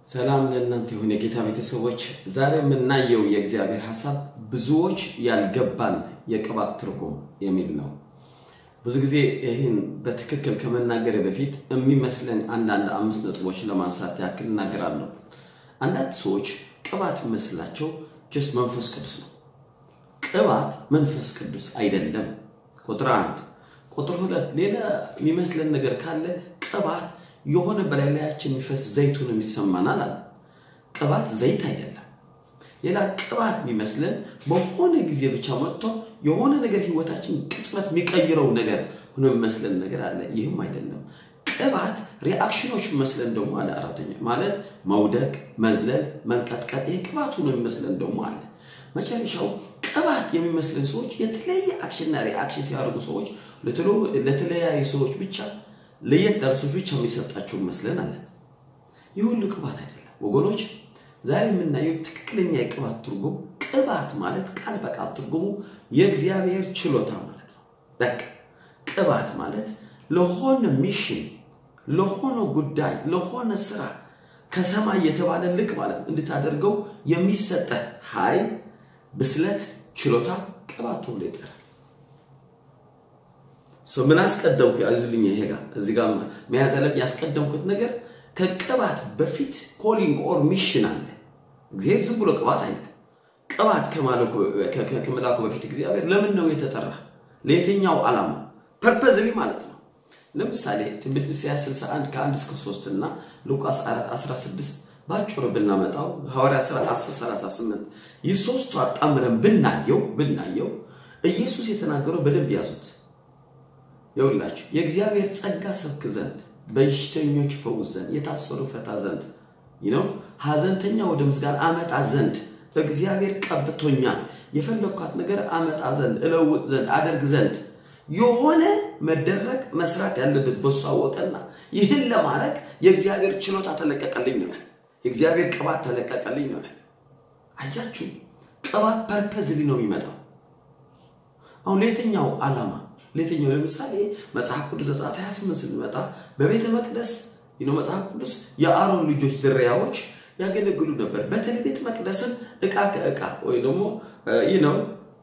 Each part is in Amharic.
ሰላም ለእናንተ ይሁን የጌታ ቤተሰቦች። ዛሬ የምናየው የእግዚአብሔር ሀሳብ ብዙዎች ያልገባን የቅባት ትርጉም የሚል ነው። ብዙ ጊዜ ይህን በትክክል ከመናገር በፊት የሚመስለን አንዳንድ አምስት ነጥቦች ለማንሳት ያክል እናገራለሁ። አንዳንድ ሰዎች ቅባት የሚመስላቸው ጀስት መንፈስ ቅዱስ ነው። ቅባት መንፈስ ቅዱስ አይደለም። ቁጥር አንድ። ቁጥር ሁለት ሌላ የሚመስለን ነገር ካለ ቅባት የሆነ በላይ ላያችን የሚፈስ ዘይቱን የሚሰማናል አለ። ቅባት ዘይት አይደለም። ሌላ ቅባት የሚመስለን በሆነ ጊዜ ብቻ መጥቶ የሆነ ነገር ህይወታችን ቅጽበት የሚቀይረው ነገር ሆኖ የሚመስለን ነገር አለ። ይህም አይደለም። ቅባት ሪአክሽኖች የሚመስለን ደግሞ አለ። አራተኛ ማለት መውደቅ፣ መዝለል፣ መንቀጥቀጥ፣ ይሄ ቅባት ሆኖ የሚመስለን ደግሞ አለ። መጨረሻው ቅባት የሚመስለን ሰዎች የተለያየ አክሽንና ሪአክሽን ሲያደርጉ ሰዎች ለተለያዩ ሰዎች ብቻ ለየት ያሉ ሰዎች ብቻ የሚሰጣቸው ይመስለን አለ። ይህ ሁሉ ቅባት አይደለም ወገኖች። ዛሬ የምናየው ትክክለኛ የቅባት ትርጉም ቅባት ማለት ቃል በቃል ትርጉሙ የእግዚአብሔር ችሎታ ማለት ነው። በቃ ቅባት ማለት ለሆነ ሚሽን፣ ለሆነ ጉዳይ፣ ለሆነ ስራ ከሰማይ የተባለ ልቅ ማለት እንድታደርገው የሚሰጠ ኃይል፣ ብስለት፣ ችሎታ ቅባት ተብሎ ይጠራል። ምን አስቀደምኩ? ያዝልኝ ይሄ ጋር እዚህ ጋር መያዝ ያለብኝ ያስቀደምኩት ነገር ከቅባት በፊት ኮሊንግ ኦር ሚሽን አለ። እግዚአብሔር ዝም ብሎ ቅባት አይልክ። ቅባት ከመላኩ በፊት እግዚአብሔር ለምን ነው የተጠራ? ለየትኛው ዓላማ? ፐርፐዝሊ ማለት ነው። ለምሳሌ ትንቢተ ኢሳይያስ 61 ከ1 እስከ 3 እና ሉቃስ 4 16 ባጭሩ ብናመጣው ሐዋርያ ሥራ 10 38 ይህ ሶስቱ አጣምረን ብናየው ብናየው ኢየሱስ የተናገረው በደንብ ያዙት። ይኸውላችሁ የእግዚአብሔር ጸጋ ሰብክ ዘንድ በሽተኞች ፈውስ ዘንድ የታሰሩ ፈታ ዘንድ ነው ሐዘንተኛ ወደ ምስጋና አመጣ ዘንድ እግዚአብሔር ቀብቶኛል። የፈለግኳት ነገር አመጣ ዘንድ እለውጥ ዘንድ አደርግ ዘንድ የሆነ መደረግ መስራት ያለበት በሱ አወቀና ይህን ለማድረግ የእግዚአብሔር ችሎታ ተለቀቀልኝ ነው ያለ። የእግዚአብሔር ቅባት ተለቀቀልኝ ነው ያለ። አያችሁ ቅባት ፐርፐዝሊ ነው የሚመጣው። አሁን ለየትኛው ዓላማ ለየትኛው ለምሳሌ መጽሐፍ ቅዱስ ዘጸአት 28 ስንመጣ በቤተ መቅደስ ነው መጽሐፍ ቅዱስ የአሮን ልጆች ዝርያዎች ያገለግሉ ነበር። በተለይ ቤተ መቅደስን እቃ ከእቃ ወይ ደግሞ ይህ ነው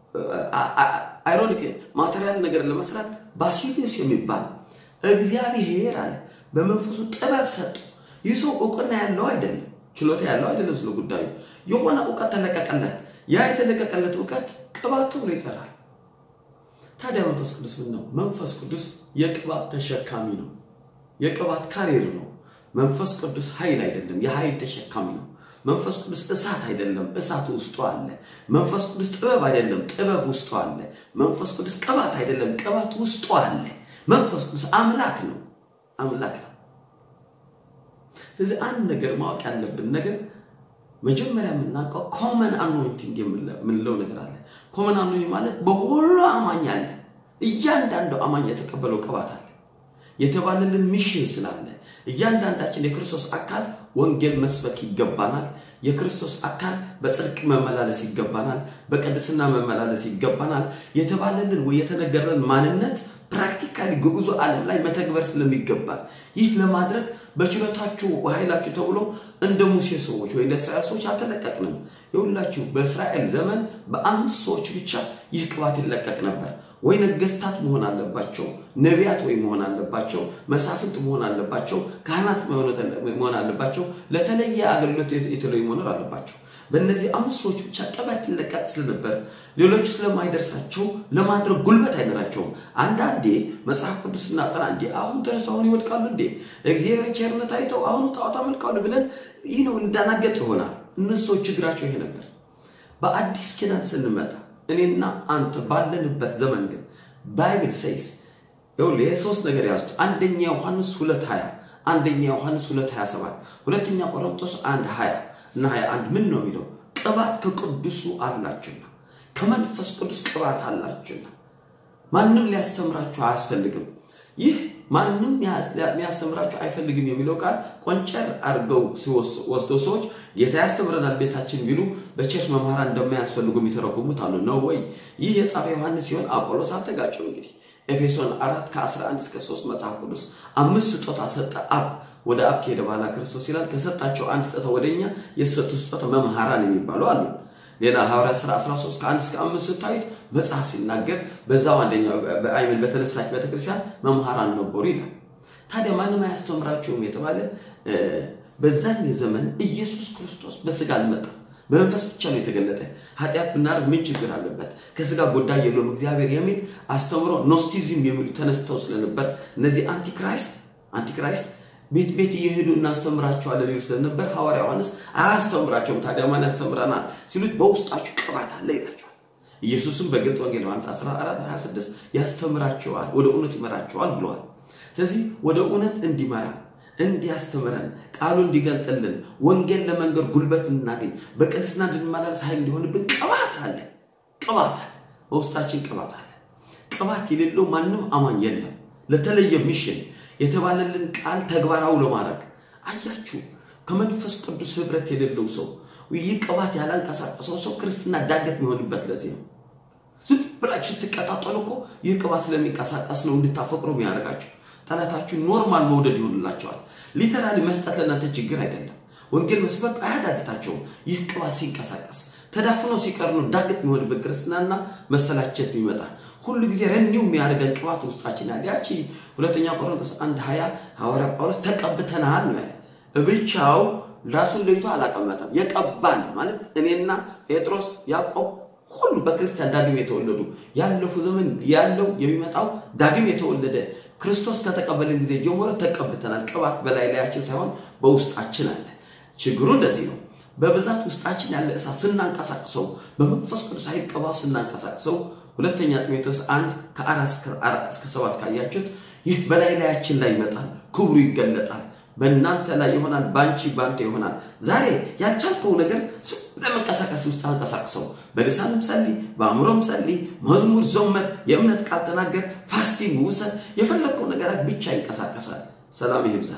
አይሮኒክ ማቴሪያል ነገር ለመስራት ባሲሊዮስ የሚባል እግዚአብሔር አለ በመንፈሱ ጥበብ ሰጡ። ይህ ሰው እውቅና ያለው አይደለም፣ ችሎታ ያለው አይደለም። ስለ ጉዳዩ የሆነ እውቀት ተለቀቀለት። ያ የተለቀቀለት እውቀት ቅባት ተብሎ ይጠራል። ታዲያ መንፈስ ቅዱስ ምን ነው? መንፈስ ቅዱስ የቅባት ተሸካሚ ነው። የቅባት ካሪር ነው። መንፈስ ቅዱስ ኃይል አይደለም፣ የኃይል ተሸካሚ ነው። መንፈስ ቅዱስ እሳት አይደለም፣ እሳት ውስጡ አለ። መንፈስ ቅዱስ ጥበብ አይደለም፣ ጥበብ ውስጡ አለ። መንፈስ ቅዱስ ቅባት አይደለም፣ ቅባት ውስጡ አለ። መንፈስ ቅዱስ አምላክ ነው፣ አምላክ ነው። ስለዚህ አንድ ነገር ማወቅ ያለብን ነገር መጀመሪያ የምናውቀው ኮመን አኖይንቲንግ የምንለው ነገር አለ። ኮመን አኖይንቲንግ ማለት በሁሉ አማኝ አለ። እያንዳንዱ አማኝ የተቀበለው ቅባት አለ። የተባለልን ሚሽን ስላለ እያንዳንዳችን የክርስቶስ አካል ወንጌል መስበክ ይገባናል። የክርስቶስ አካል በጽድቅ መመላለስ ይገባናል። በቅድስና መመላለስ ይገባናል። የተባለልን ወይ የተነገረን ማንነት ፕራክቲካሊ ግዑዙ ዓለም ላይ መተግበር ስለሚገባል ይህ ለማድረግ በችሎታችሁ ኃይላችሁ ተብሎ እንደ ሙሴ ሰዎች ወይ እንደ እስራኤል ሰዎች አልተለቀቅንም። የሁላችሁ በእስራኤል ዘመን በአምስት ሰዎች ብቻ ይህ ቅባት ይለቀቅ ነበር። ወይ ነገስታት መሆን አለባቸው፣ ነቢያት ወይ መሆን አለባቸው፣ መሳፍንት መሆን አለባቸው፣ ካህናት መሆን አለባቸው፣ ለተለየ አገልግሎት የተለዩ መኖር አለባቸው። በእነዚህ አምስት ሰዎች ብቻ ቅባት ይለቀቅ ስለነበር ሌሎች ስለማይደርሳቸው ለማድረግ ጉልበት አይኖራቸውም። አንዳንዴ መጽሐፍ ቅዱስ ስናጠና እንዴ አሁን ተነስቶ አሁን ይወድቃሉ እንዴ እግዚአብሔር ቸርነት አይተው አሁን ጣዖት አመልካሉ ብለን ይህ ነው እንዳናገጥ ይሆናል። እነሱ ችግራቸው ይሄ ነበር። በአዲስ ኪዳን ስንመጣ እኔና አንተ ባለንበት ዘመን ግን ባይብል ሴይስ ይኸውልህ የሶስት ነገር ያዙት። አንደኛ ዮሐንስ 2 20 አንደኛ ዮሐንስ 2 27 ሁለተኛ ቆሮንቶስ 1 20 እና 21 ምን ነው የሚለው? ቅባት ከቅዱሱ አላችሁና ከመንፈስ ቅዱስ ቅባት አላችሁና ማንም ሊያስተምራችሁ አያስፈልግም። ይህ ማንም ሊያስተምራችሁ አይፈልግም የሚለው ቃል ቆንጨር አድርገው ወስደው ሰዎች ጌታ ያስተምረናል ቤታችን ቢሉ በቸርች መምህራን እንደማያስፈልጉ የሚተረጉሙት አሉ። ነው ወይ? ይህ የጻፈ ዮሐንስ ሲሆን አጶሎስ አልተጋጨው። እንግዲህ ኤፌሶን 4 ከ11 እስከ 3 መጽሐፍ ቅዱስ አምስት ስጦታ ሰጠ አብ ወደ አብ ከሄደ በኋላ ክርስቶስ ይላል ከሰጣቸው አንድ ስጦታ ወደኛ የተሰጡ ስጦታ መምህራን የሚባሉ አሉ። ሌላ ሐዋርያ ሥራ 13 ከአንድ እስከ አምስት ስታዩት መጽሐፍ ሲናገር በዛው አንደኛው በአይምን በተነሳች ቤተክርስቲያን መምህራን ነበሩ ይላል። ታዲያ ማንም አያስተምራቸውም የተባለ በዛን ዘመን ኢየሱስ ክርስቶስ በስጋ አልመጣም፣ በመንፈስ ብቻ ነው የተገለጠ። ኃጢአት ብናደርግ ምን ችግር አለበት? ከስጋ ጉዳይ የለውም እግዚአብሔር የሚል አስተምሮ ኖስቲዝም የሚሉ ተነስተው ስለነበር እነዚህ አንቲክራይስት አንቲክራይስት ቤት ቤት እየሄዱ እናስተምራቸዋለን ይሉ ስለነበር ሐዋርያ ዮሐንስ አያስተምራቸውም። ታዲያ ማን ያስተምረናል ሲሉት በውስጣችሁ ቅባት አለ ይላቸዋል። ኢየሱስም በግልጥ ወንጌል ዮሐንስ 14 26 ያስተምራቸዋል፣ ወደ እውነት ይመራቸዋል ብለዋል። ስለዚህ ወደ እውነት እንዲመራ እንዲያስተምረን ቃሉ እንዲገልጥልን ወንጌል ለመንገር ጉልበት እናገኝ በቅድስና እንድንመላለስ ኃይል እንዲሆንብን ቅባት አለ። ቅባት አለ፣ በውስጣችን ቅባት አለ። ቅባት የሌለው ማንም አማኝ የለም። ለተለየ ሚሽን የተባለልን ቃል ተግባራዊ ለማድረግ አያችሁ፣ ከመንፈስ ቅዱስ ህብረት የሌለው ሰው ይህ ቅባት ያላንቀሳቀሰው ሰው ክርስትና ዳገት የሚሆንበት ለዚህ ነው። ዝም ብላችሁ ስትቀጣጠሉ እኮ ይህ ቅባት ስለሚንቀሳቀስ ነው እንድታፈቅሩ የሚያደርጋችሁ። ጠላታችሁ ኖርማል መውደድ ይሆንላቸዋል። ሊተራሊ መስጠት ለእናንተ ችግር አይደለም። ወንጌል መስበክ አያዳግታቸውም። ይህ ቅባት ሲንቀሳቀስ ተዳፍነው ሲቀር ነው ዳግት የሚሆንበት ክርስትናና መሰላቸት የሚመጣ ሁሉ ጊዜ ረኒው የሚያደርገን ቅባት ውስጣችን ያለ ያቺ ሁለተኛ ቆሮንቶስ አንድ ሀያ ሐዋርያ ጳውሎስ ተቀብተናል ነው ያለ። ብቻው ራሱን ለይቶ አላቀመጠም። የቀባን ማለት እኔና ጴጥሮስ፣ ያዕቆብ ሁሉ በክርስቲያን ዳግም የተወለዱ ያለፉ ዘመን ያለው የሚመጣው ዳግም የተወለደ ክርስቶስ ከተቀበልን ጊዜ ጀምሮ ተቀብተናል። ቅባት በላይ ላያችን ሳይሆን በውስጣችን አለ። ችግሩ እንደዚህ ነው። በብዛት ውስጣችን ያለ እሳት ስናንቀሳቅሰው፣ በመንፈስ ቅዱስ ኃይል ቅባት ስናንቀሳቅሰው ሁለተኛ ጢሞቴዎስ አንድ ከአራት እስከ ሰባት ካያችሁት ይህ በላይ ላያችን ላይ ይመጣል፣ ክብሩ ይገለጣል፣ በእናንተ ላይ ይሆናል፣ በአንቺ በአንተ ይሆናል። ዛሬ ያልቻልከው ነገር ለመንቀሳቀስ ውስጥ አንቀሳቅሰው። በልሳንም ጸልይ፣ በአእምሮም ጸልይ፣ መዝሙር ዘመር፣ የእምነት ቃል ተናገር፣ ፋስቲንግ ውሰድ፣ የፈለግከው ነገራት ብቻ ይንቀሳቀሳል። ሰላም ይብዛ።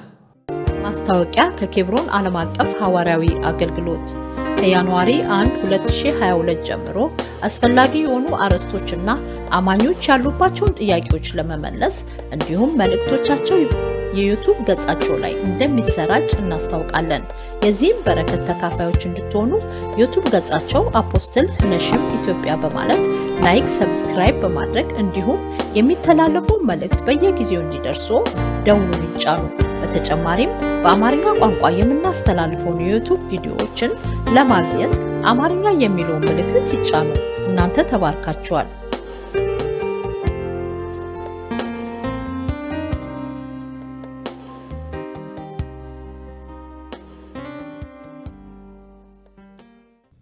ማስታወቂያ ከኬብሮን ዓለም አቀፍ ሐዋርያዊ አገልግሎት ከጃንዋሪ 1 2022 ጀምሮ አስፈላጊ የሆኑ አርዕስቶችና አማኞች ያሉባቸውን ጥያቄዎች ለመመለስ እንዲሁም መልእክቶቻቸው የዩቱብ ገጻቸው ላይ እንደሚሰራጭ እናስታውቃለን። የዚህም በረከት ተካፋዮች እንድትሆኑ ዩቱብ ገጻቸው አፖስትል ነሽም ኢትዮጵያ በማለት ላይክ፣ ሰብስክራይብ በማድረግ እንዲሁም የሚተላለፉ መልእክት በየጊዜው እንዲደርሱ ደውሉን ይጫኑ። በተጨማሪም በአማርኛ ቋንቋ የምናስተላልፈውን የዩቱብ ቪዲዮዎችን ለማግኘት አማርኛ የሚለውን ምልክት ይጫኑ። እናንተ ተባርካችኋል።